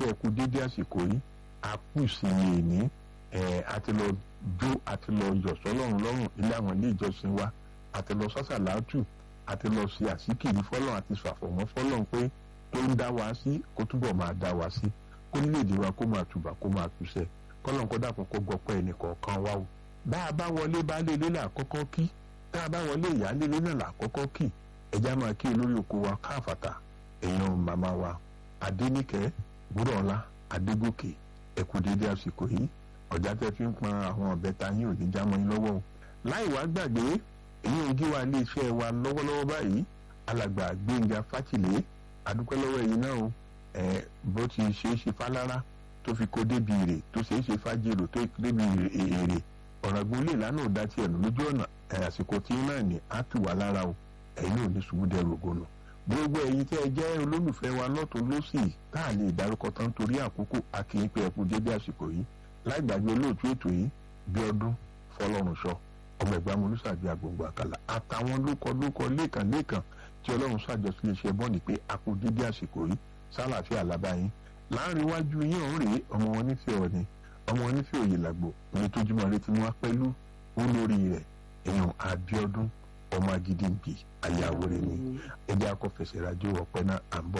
pé ẹ kú dédé àsìkò yìí a kú ìsinmi ìní ẹ àti lọ jó àti lọ yọ̀ sọ́lọ́run lọ́rùn ilé àwọn ilé ìjọsìn wa àti lọ sọ́sàlátù àti lọ ṣe àsìkiri fọ́lọ́run àti ṣàfọ̀mọ́ fọ́lọ́run pé tó ń dá wa sí kó túbọ̀ máa dá wa sí kó nílèdè wa kó máa tùbà kó máa túṣẹ kọ́lọ́n kó dàpọ̀ kó gbọ́pẹ́ ẹnìkọ̀ọ̀kan wa o bá a bá wọlé baálé ilé là kọ́kọ́ kí tá a bá wọlé ìyáálé ilé náà là kọ́kọ́ kí ẹja máa kí olórí oko wa káfàtà èèyàn màmá wa adéníkẹ́ gbúrọ̀ọ́lá adégòkè ẹ̀kú dédé àsìkò yìí ọ̀já tẹ́ fi ń pọn àwọn ọ̀bẹ ta yín ò ní já mọ́ yín lọ́wọ́ o láì wá gbàgbé èyí ò gí wa ilé iṣẹ́ wa lọ́wọ́lọ́wọ́ báyìí alàgbà gbẹ̀ngà fátìlé adúpẹ́ lọ́wọ́ ẹ̀yin náà o ẹ̀ bó ti ṣe é ṣe fálára tó fi kó débi èrè tó ṣe é ṣe fájèrò tó débi èrè ọ̀ràngún lè lánàá dá tiẹ̀ nù lójú ọ̀nà ẹ̀ àsìkò tí náà ní á tù wá lára o ẹ̀yin náà ní ṣubú dẹrù ògùnà gbogbo ẹ̀yin tẹ́ ẹ jẹ́ olólùfẹ́ wa lọ́tún lọ́sì tá a lè dárúkọ tán torí àkókò akínyìn pé ẹkú dédé àsìkò yìí láì gbàgbé olóòtú ètò yìí bí ọdún fọlọ́runṣọ ọmọ ẹ̀gbá olùsàbí agbègbè àkàlà àtàwọn lókọ lókọ lẹ́ẹ̀kan lẹ́ẹ̀kan tí ọlọ́run ṣàjọsí iṣẹ́ bọ́ọ̀nì pé akú dédé àsìkò yìí sálàáfíà lábáyín láàrin iwájú yín ọ̀hún rèé ọmọ wọn nífẹ̀ẹ́ ọ̀ni ọmọ wọn nífẹ̀ẹ́ òye làgbò ní tójúmọ́ létí wọn pẹ̀lú olórí rẹ̀ èèyàn Abíọ́dún ọmọ agídí ń bì ayáwó rẹ̀ ni ẹjẹ́ akọ́fẹsẹ̀ rájò ọ̀pẹ náà à ń bọ̀.